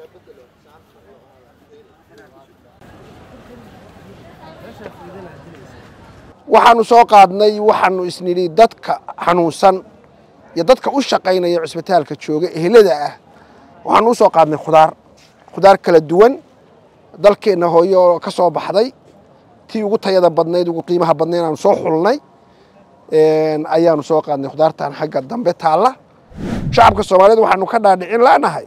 waxaanu soo qaadnay waxaanu isnidhi dadka xanuunsan iyo dadka u shaqaynaya cusbitaalka jooga ehelada ah waxaanu u soo qaadnay khudaar khudaar kala duwan dalkeenna hooyo ka soo baxday tii ugu tayada badnayd ugu qiimaha badnayd aanu soo xulnay ayaanu soo qaadnay khudaartan xagga dambe taalla shacabka soomaaliyeed waxaanu ka dhaadhicin la'nahay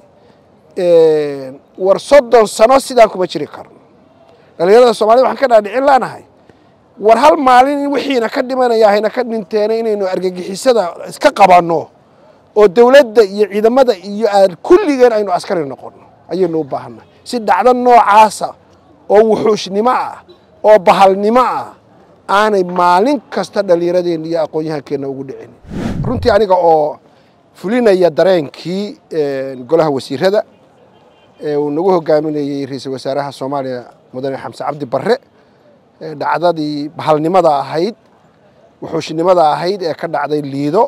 war soddon sano sidaan kuma jiri karno dhallinyarada soomaaliyed waxaan ka dhaadhicin la'nahay war hal maalin wixiina ka dhimanaya hayna ka dhinteena inaynu argagixisada iska qabanno oo dowladda iyo ciidamada iyo aan kulligeen aynu askari noqonno ayaynu u baahannahay si dhacdo noocaasa oo wuxuushnimo ah oo bahalnimo ah aanay maalin kasta dhallinyaradeenna iyo aqoon-yahankeenna ugu dhicin runtii aniga oo fulinaya dareenkii golaha wasiirada ee uu nagu hogaaminayey ra-iisul wasaaraha soomaaliya mudane xamse cabdi barre dhacdadii bahalnimada ahayd wuxuushnimada ahayd ee ka dhacday liido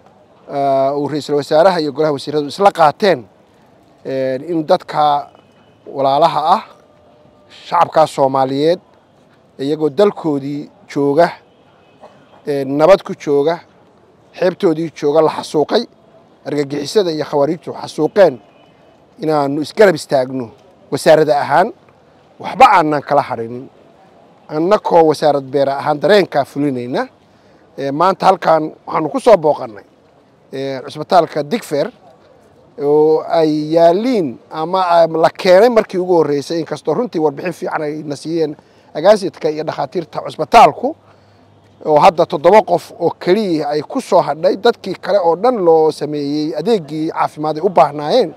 uu ra-iisul wasaaraha iyo golaha wasiiradu isla qaateen in dadka walaalaha ah shacabkaas soomaaliyeed iyagoo dalkoodii jooga nabad ku jooga xeebtoodii jooga la xasuuqay argagixisada iyo khawaariijtu xasuuqeen inaanu isgarab istaagno wasaarada ahaan waxba aanan kala hadhinin annakoo wasaarad beera ahaan dareenkaa fulinayna maanta halkan waxaanu ku soo booqannay cusbitaalka digfer oo ay yaaliin ama la keenay markii ugu horreysay inkastoo runtii warbixin fiican ay na siiyeen agaasidka iyo dhakhaatiirta cusbitaalku oo hadda toddoba qof oo keliya ay ku soo hadhay dadkii kale oo dhan loo sameeyey adeegii caafimaad ay u baahnaayeen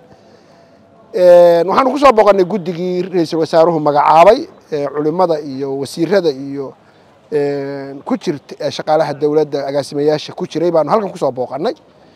waxaanu ku soo booqannay guddigii ra-iisul wasaaruhu magacaabay culimmada iyo wasiirada iyo ku jirta shaqaalaha dowladda agaasimayaasha ku jiray baanu halkan kusoo booqannay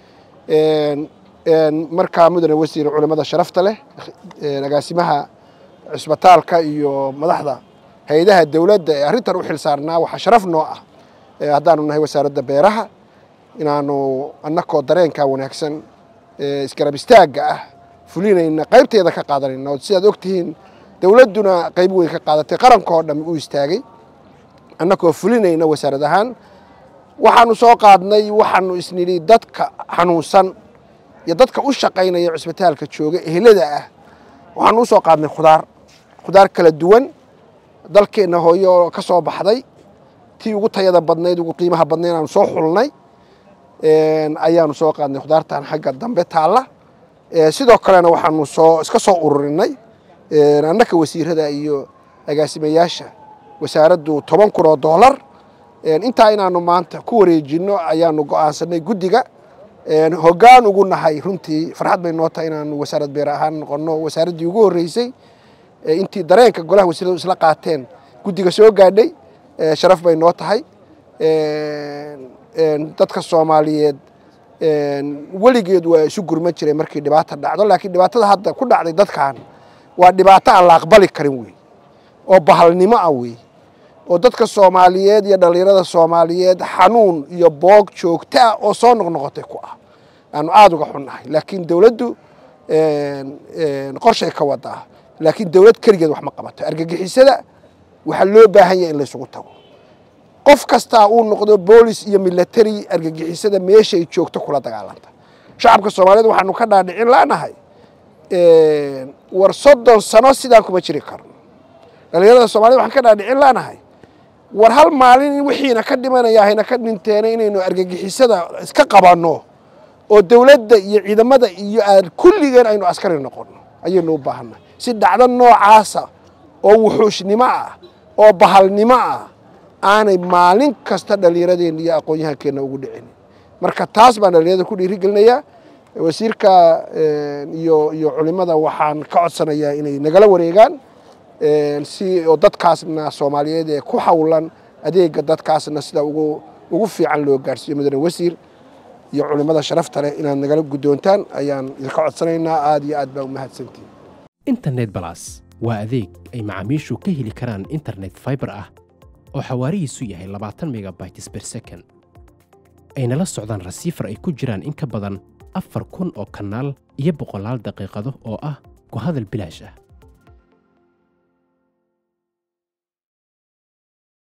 markaa mudane wasiir culimmada sharafta leh agaasimaha cusbitaalka iyo madaxda hay-adaha dowladda ee arrintan u xil saarnaa waxaa sharaf noo ah haddaanu nahay wasaaradda beeraha inaanu annakoo dareenkaa wanaagsan isgarab istaagga ah fulinayna qaybteeda ka qaadanayna oo sidaad ogtihiin dowladduna qayb weyn ka qaadatay qarankoo dham u istaagay annakoo fulinayna wasaarad ahaan waxaanu soo qaadnay waxaanu isnidhi dadka xanuunsan iyo dadka u shaqaynaya cusbitaalka jooga ehelada ah waxaanu u soo qaadnay khudaar khudaar kala duwan dalkeenna hooyo ka soo baxday tii ugu tayada badnayd ugu qiimaha badnayd aanu soo xulnay ayaanu soo qaadnay khudaartan xagga dambe taalla sidoo kalena waxaanu soo iska soo ururinay annaka wasiirada iyo agaasimayaasha wasaaraddu toban kun oo doolar intaa inaanu maanta ku wareejinno ayaanu go'aansanay guddiga hoggaan ugu nahay runtii farxad bay noo tahay inaanu wasaarad beer ahaan noqonno wasaaraddii ugu horreysay intii dareenka golaha wasiiradu isla qaateen guddiga soo gaadhay sharaf bay noo tahay dadka soomaaliyeed weligeed waa isu gurman jiray markii dhibaata dhacdo laakiin dhibaatada hadda ku dhacday dadkan waa dhibaato aan la aqbali karin wey oo bahalnimo ah wey oo dadka soomaaliyeed iyo dhallinyarada soomaaliyeed xanuun iyo boog joogto ah oo soo noqnoqotay ku ah aanu aada uga xunnahay laakiin dowladdu qorshay ka wadaa laakiin dowlad keligeed wax ma qabato argagixisada waxaa loo baahan yahay in laysugu tago qof kastaa uu noqdo boolis iyo milatary argagixisada meeshay joogto kula dagaalanta shacabka soomaaliyeed waxaanu ka dhaadhicin la'nahay war soddon sano sidaan kuma jiri karno dhallinyarada soomaaliyed waxaan ka dhaadhicin la'nahay war hal maalin wixiina ka dhimanaya hayna ka dhinteena inaynu argagixisada iska qabanno oo dowladda iyo ciidamada iyo aan kulligeen aynu askari noqonno ayaynu u baahannahay si dhacdo noocaasa oo wuxuushnimo ah oo bahalnimo ah aanay maalin kasta dhallinyaradeenna iyo aqoon-yahankeenna ugu dhicin marka taas baan dhallinyarada ku dhiirigelinayaa wasiirka iyo iyo culimada waxaan ka codsanayaa inay nagala wareegaan si oo dadkaasna soomaaliyeed ee ku hawlan adeega dadkaasna sida ugu ugu fiican loo gaarhsiiyo mudane wasiir iyo culimada sharafta leh inaad nagala guddoontaan ayaan idinka codsanaynaa aada iyo aad baa u mahadsantihin internet balas waa adeeg ay macaamiishu ka heli karaan internet fiber ah oo xawaarihiisu yahay labaatan megabytes ber second ayna la socdaan rasiifar ay ku jiraan in ka badan afar kun oo kanaal iyo boqolaal daqiiqado oo ah ku hadal bilaash ah